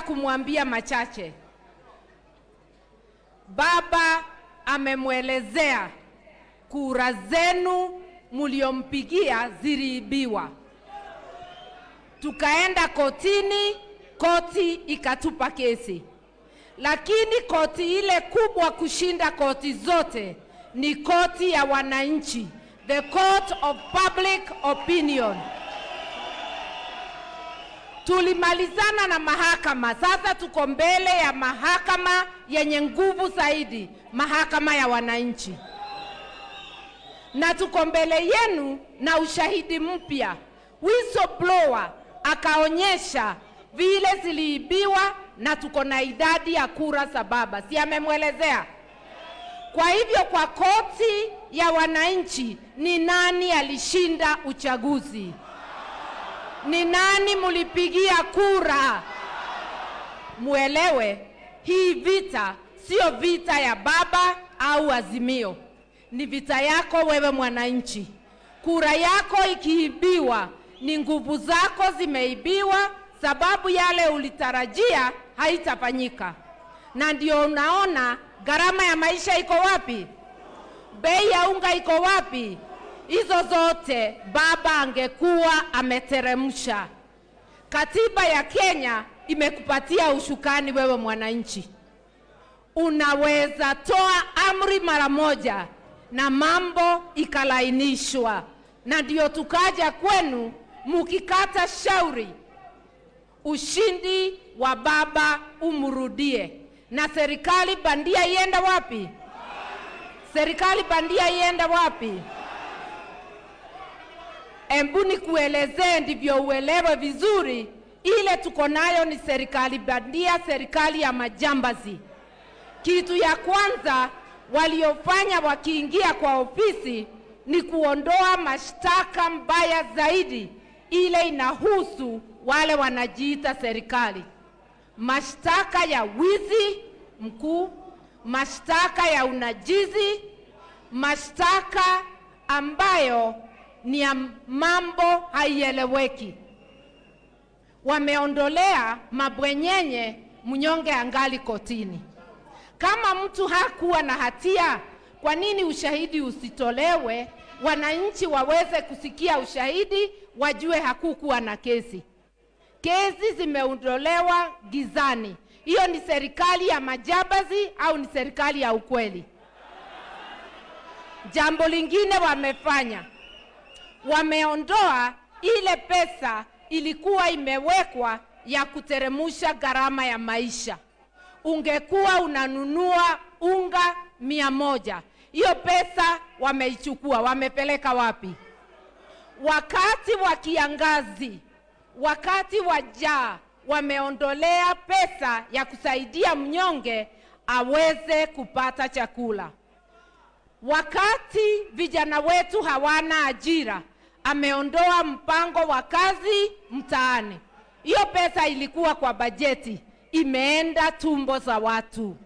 kumwambia machache. Baba amemwelezea kura zenu mliompigia ziliibiwa. Tukaenda kotini, koti ikatupa kesi, lakini koti ile kubwa kushinda koti zote ni koti ya wananchi, the court of public opinion. Tulimalizana na mahakama, sasa tuko mbele ya mahakama yenye nguvu zaidi, mahakama ya wananchi, na tuko mbele yenu na ushahidi mpya. Whistleblower akaonyesha vile ziliibiwa na tuko na idadi ya kura za baba, si amemwelezea? Kwa hivyo kwa koti ya wananchi, ni nani alishinda uchaguzi? Ni nani mulipigia kura? Muelewe hii vita sio vita ya baba au Azimio, ni vita yako wewe mwananchi. Kura yako ikiibiwa, ni nguvu zako zimeibiwa, sababu yale ulitarajia haitafanyika, na ndio unaona gharama ya maisha iko wapi, bei ya unga iko wapi. Hizo zote baba angekuwa ameteremsha. Katiba ya Kenya imekupatia ushukani wewe mwananchi, unaweza toa amri mara moja na mambo ikalainishwa, na ndio tukaja kwenu mukikata shauri, ushindi wa baba umrudie, na serikali bandia iende wapi? Serikali bandia iende wapi? Embu nikuelezee ndivyo uelewe vizuri. Ile tuko nayo ni serikali bandia, serikali ya majambazi. Kitu ya kwanza waliofanya wakiingia kwa ofisi ni kuondoa mashtaka mbaya zaidi, ile inahusu wale wanajiita serikali, mashtaka ya wizi mkuu, mashtaka ya unajizi, mashtaka ambayo ni ya mambo haieleweki. Wameondolea mabwenyenye, mnyonge angali kotini. Kama mtu hakuwa na hatia, kwa nini ushahidi usitolewe, wananchi waweze kusikia ushahidi, wajue hakukuwa na kesi? Kesi zimeondolewa gizani. Hiyo ni serikali ya majambazi au ni serikali ya ukweli? Jambo lingine wamefanya wameondoa ile pesa ilikuwa imewekwa ya kuteremusha gharama ya maisha. Ungekuwa unanunua unga mia moja, hiyo pesa wameichukua, wamepeleka wapi? Wakati wa kiangazi, wakati wa jaa, wameondolea pesa ya kusaidia mnyonge aweze kupata chakula. Wakati vijana wetu hawana ajira, ameondoa mpango wa kazi mtaani. Hiyo pesa ilikuwa kwa bajeti, imeenda tumbo za watu.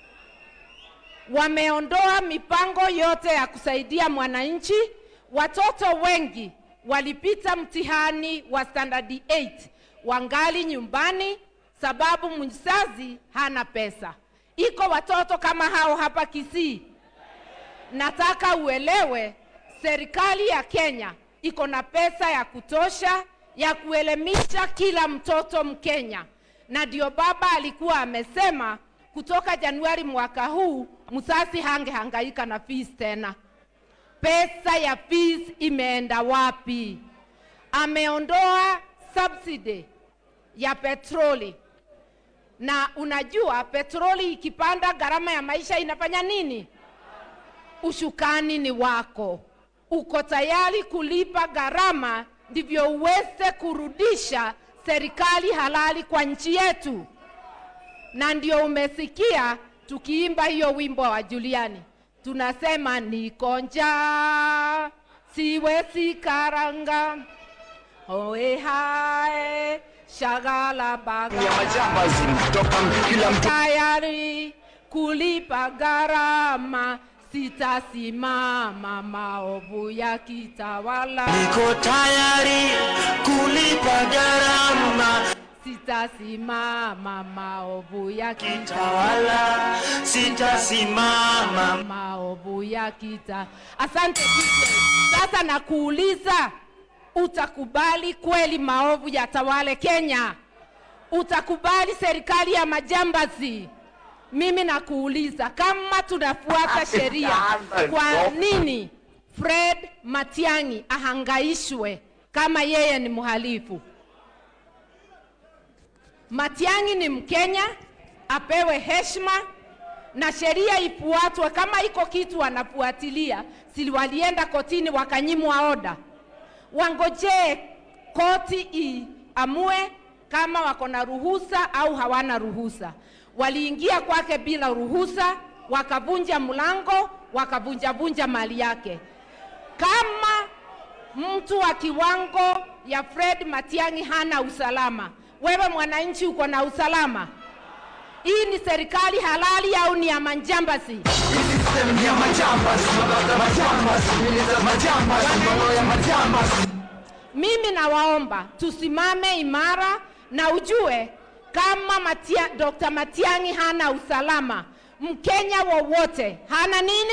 Wameondoa mipango yote ya kusaidia mwananchi. Watoto wengi walipita mtihani wa standard 8 wangali nyumbani, sababu mzazi hana pesa. Iko watoto kama hao hapa Kisii. Nataka uelewe, serikali ya Kenya iko na pesa ya kutosha ya kuelimisha kila mtoto Mkenya, na ndio baba alikuwa amesema kutoka Januari mwaka huu msasi hangehangaika na fees tena. Pesa ya fees imeenda wapi? Ameondoa subsidy ya petroli, na unajua petroli ikipanda, gharama ya maisha inafanya nini? Ushukani ni wako uko tayari kulipa gharama ndivyo uweze kurudisha serikali halali kwa nchi yetu. Na ndio umesikia tukiimba hiyo wimbo wa Juliani, tunasema niko njaa siwezi karanga oe hae shagala baga ya majambazi kutoka kila mtu tayari kulipa gharama sitasimama maovu ya kitawala niko tayari kulipa gharama sitasimama maovu ya kita Tawala sitasimama. maovu ya kita. Asante DJ. Sasa nakuuliza, utakubali kweli maovu yatawale Kenya? Utakubali serikali ya majambazi? Mimi nakuuliza, kama tunafuata sheria, kwa nini Fred Matiang'i ahangaishwe kama yeye ni mhalifu? Matiang'i ni Mkenya, apewe heshima na sheria ifuatwe. Kama iko kitu wanafuatilia, si walienda kotini wakanyimwa oda, wangojee koti iamue kama wako na ruhusa au hawana ruhusa. Waliingia kwake bila ruhusa, wakavunja mlango, wakavunjavunja mali yake. Kama mtu wa kiwango ya Fred Matiang'i hana usalama, wewe mwananchi uko na usalama? Hii ni serikali halali au ni ya manjambazi? Mimi nawaomba tusimame imara na ujue kama Matia, Dr. Matiang'i hana usalama, Mkenya wowote hana nini?